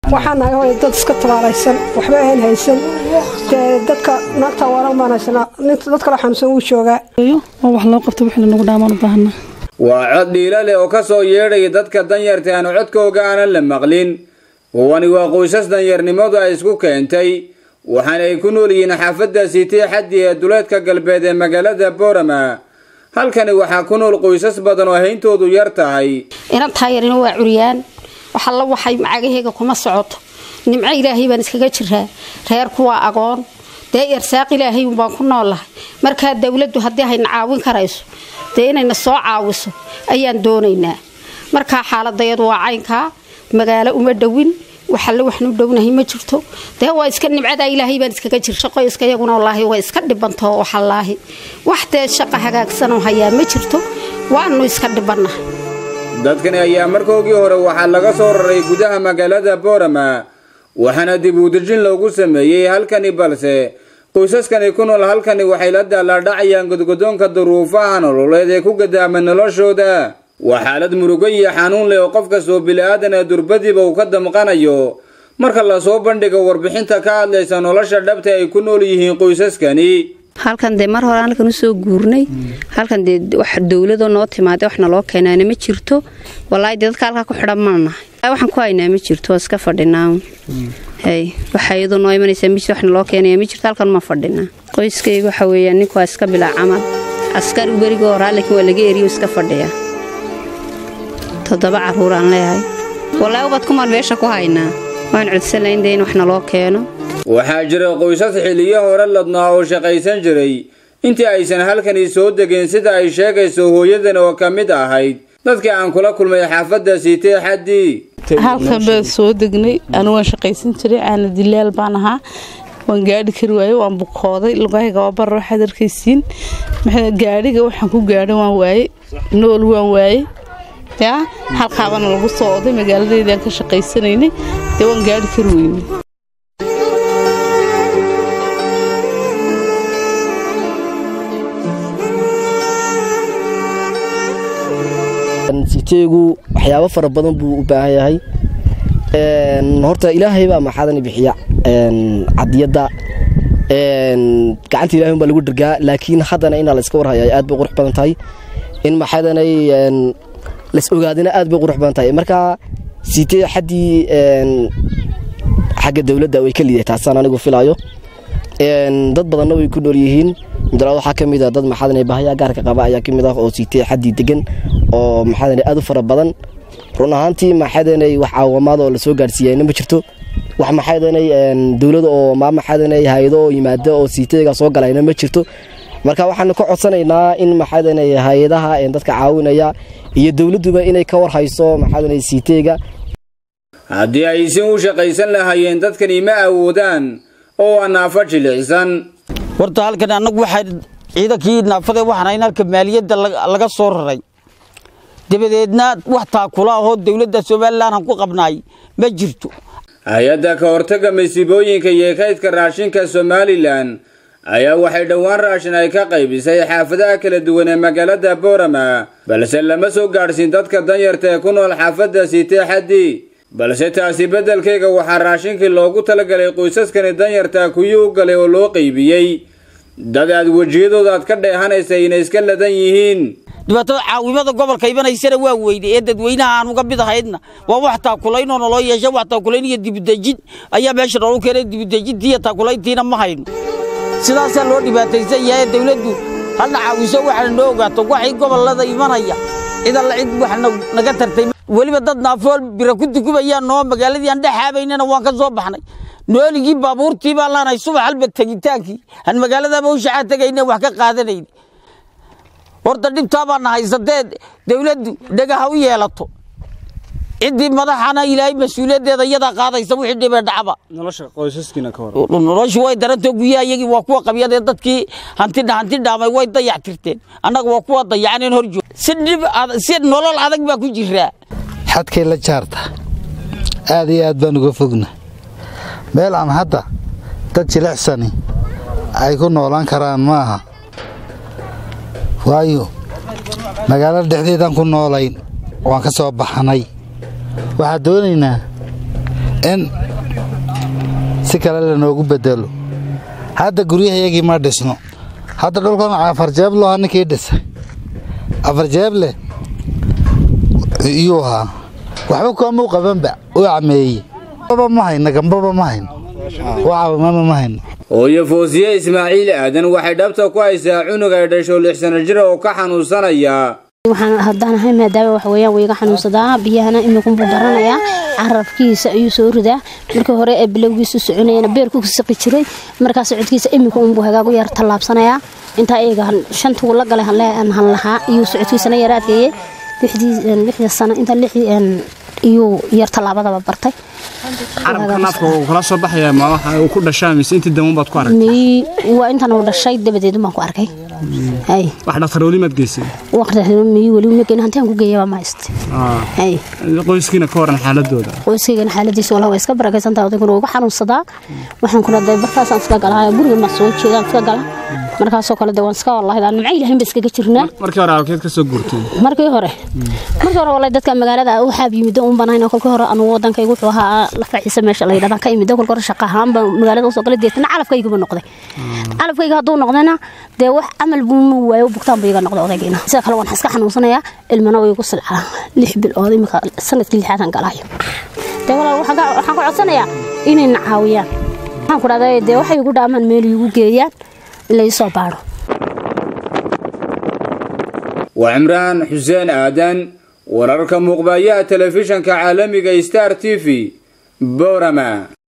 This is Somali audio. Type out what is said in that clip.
waxaan nahay hooy dad iska tabaalaysan waxba aan haysan dee dadka naagta waran baan haysanaa ninta dad kale xanuunsan wuu joogaa oo wax loo qabto wixii lanagu dhaamaan u baahanaa waa cod dhiila leh oo ka soo yeedhaya dadka danyarta aan codkooga aanan la maqlin kuwani waa qoysas danyarnimadu ay isku keentay waxaana ay ku nool yihiin xaafadda siitee xaddi ee duleedka galbeed ee magaalada boorama halkani waxaa ku nool qoysas badan oo hayntoodu yar tahay inantaa yarina waa curyaan waxalla waxay macagaheyga kuma socoto nimco ilaahay baan iskaga jiraa reerku waa agoon dee irsaaq ilaahay unbaan ku noolahay markaa dowladdu haddii hayna caawin karayso dee inayna soo caawiso ayaan doonaynaa markaa xaaladayadu waa caynkaa magaalo uma dhowin waxalle waxnu dhownahay ma jirto dee waa iska nimcadaa ilaahay baan iskaga jir shaqo iska iyaguna wallaahi way iska dhibantoo waxallaahi wax dee shaqa hagaagsanoo hayaa ma jirto waanu iska dhibannahay dadkani ayaa markoogii hore waxaa laga soo raray gudaha magaalada boorama waxaana dib uudejin loogu sameeyey halkani balse qoysaskani ku nool halkani waxay la daalaadhacayaan godgodoonka duruufaha nololeed ee ku gadaama noloshooda waa xaalad murugo iyo xanuun leh oo qof kastoo bili-aadana durbadiiba uu ka damqanayo marka lasoo bandhigo warbixinta ka hadlaysa nolosha dhabta ay ku nool yihiin qoysaskani halkan dee mar hore halkan usoo guurnay halkan dee wax dowladoo noo timaada wax naloo keenaana ma jirto walaahi dee dadka halkaa ku xidhan mana nahay waxaan ku haynaa ma jirto waa iska fadhinaa hay waxa iyadoo noo imanaysaa mis wax naloo keenaya ma jirto halkan ma fadhinaa qoyskayga waxa weeyaan ninku waa iska bilaa camal askari berigoo horaa laakiin waa laga eriyo iska fadhiya toddoba carruur aan leeyahay walaahi ubad kumaan meesha ku haynaa waan codsanayn dee in wax naloo keeno waxaa jira qoysas xiliyo hore ladnaa oo shaqaysan jiray intii aysan halkani soo degeen sida ay sheegayso hooyadan oo ka mid ahayd dadkii aan kula kulmay xaafadda siitee xaddii halkan baan soo degnay anu waan shaqaysan jiray aana dilaal baan ahaa waan gaadhi kari waaye waan bukooday lugahayga waa barra waxaad arkaysiin gaadhiga waxaan ku gaadhay waan waaye nool waan waaye yaa halkaabana lagu soo oday magaaladeydaan ka shaqaysanaynay dee waan gaadhi kari weynay siteegu waxyaabo fara badan buu u baahan yahay horta ilaahay baa maxaadani bixiya cadiyadda gacanta ilahay baa lagu dhargaa laakiin haddana inaa la iska warhaya aad bay qurux badan tahay in maxaadanay las ogaadina aad bay qurux badan tahay marka sitee xaddii xagga dowladda way ka liiday taasaan anigu filaayo dad badanna way ku nool yihiin mudalaad waxaa ka mid a dad maxaadanay bahaya gaarka qaba ayaa ka mid ah oo sitee xaddii degan oo maxaadanay aad u fara badan run ahaantii maxaadanay wax caawamaad oo lasoo gaadhsiiyayna ma jirto wax maxaadanay dowlada oo maa maxaadanay hay-ado oo yimaada oo siiteega soo galayna ma jirto marka waxaanu ka codsanaynaa in maxaadanay hay-adaha dadka caawinaya iyo dowladduba inay ka warhayso maxaadanay siiteega haddii ay si u shaqaysan lahaayeen dadkani ma awoodaan oo waa naafo jilicsan horta halkan annagu waxaa ciidankii naafada waxaan hayn halka maaliyadda laga soo raray dabadeedna wax taakula ahoo dowladda somalilan aan ku qabnaay ma jirto hay-adda ka hortagga masiibooyinka iyo kaydka raashinka somalilan ayaa waxay dhowaan raashin ay ka qaybisay xaafadaha kala duwan ee magaalada boorama balse lama soo gaadhsiin dadka danyarta ee ku nool xaafadda siitee xaddi balse taasi beddelkayga waxaa raashinkii loogu talagalay qoysaskani danyarta kuwii u galay oo loo qaybiyey dad aad wejiyadooda aad ka dheehanaysa inay iska ladan yihiin dhibaatada caawimada gobolka imanaysana waa weyne ee dadweynaha aan uga mid ahaydna waa wax taakulaynoo naloo yeesha wax taakulayn iyo dibudejin ayaa meesha noogu keenay dibudejintii iyo taakulayntiina ma hayno sidaasaa loo dhibaataysan yahay dawladdu hadna caawiso waxaana noo ogaato waxay gobollada imanaya cid alla cid wax naga tartay weliba dad naafool bira ku dukubayaan noo magaaladii aan dhexaabaynana waan ka soo baxnay nooligii baabuurtii baan laanahay subax halba tegitaankii aan magaaladaba u shacaa tegayna wax ka qaadanayn horta dhibtaa baana haysatee dawladdu dhagaha u yeelato ciddii madaxana ilaahay mas-uuliyaddeeda iyadaa qaadaysa wixii dhibee dhacba noloshu way darantoo guryaha iyagii waa kuwa qabyadee dadkii hantidha hanti dhaamay way dayac tirteen annaga waa kuwa dayacaneen hor joog si dhib si nolol adag baa ku jiraa xadkay la jaarta aad iyo aad baan uga fogna meel aan hadda dad jilicsani ay ku noolaan karaan ma aha waayo magaalada dhexdeedaan ku noolayn waan ka soo baxnay waxaan doonaynaa in si kale lanoogu bedelo hadda guryahayagii ma dhisno hadda dhulkan afarjeebloha ninkii dhisay afarjeeble iyuu ahaa waxba kuamau qabanba u cameeyey baba ma hayno gambaba ma hayno wacabamama ma hayno hooyo foosiye ismaaciil aadan waxay dhabta ku haysaa cunug ay dhasho lix sano jira oo ka xanuunsanaya waxaan haddaan ahay maadaama wax weeyaan wayga xanuunsadaa biyahana imikunbuu daranayaa carabkiisa ayuu soo ridaa markii hore ee bilowgiisu soconayana beerku saqi jiray markaa socodkiisa imika unbuu hagaagu yar tallaabsanayaa intaa eega shantuu la galay han lahaa iyuu socodkiisana yar adkeeyey lixdii sano inta lixdii iyuu yar tallaabadaba bartay carabka naafka uu kala soo baxaya ma waxa uu ku dhashaa mise intii damban baad ku aragtay mii waa intan uu dhashay dabadeed baan ku arkay hay wax dhaktarooli maad geysay waqti mii weli ma geyn hantaan ku geeyaba ma hayste hay qoyskiina ka waran xaaladooda qoyskaygana xaaladiisa walaa waa iska barakaysantahay odayguna uga xanuunsadaa waxaan kuna day bartaasaan iska galaa guriga ma soo jeedaan iska gala markaasoo kale de waan iska wallahi daan nimco ilaahin ba iskaga jirnaa markii hore alkeed ka soo guurtay markii hore markii hore wallahi dadka magaalada u xaab yimid un banayna kolkii hore anu wadankaygu wuxuu ahaa lafaciisa meesha la yidhahdan ka imid kolkii hore shaqa ahaan baan magaalada usoo galay deetana calafkayguba noqday calafkayga hadduu noqdayna dee wax camal buu waayo bugtaan buu iga noqday odaygiina sida kale waan iska xanuunsanayaa ilmana way igu silcaa lix bilood imika sanadkii lixaadan galaayo dee walaal waxaan ka codsanayaa inayna caawiyaan waxaan ku dhahday dee waxay igu dhaamaan meel iigu geeyaan laysoo baadho waa cimraan xuseen aadan wararka muuqbayaha telefishanka caalamiga star t v borama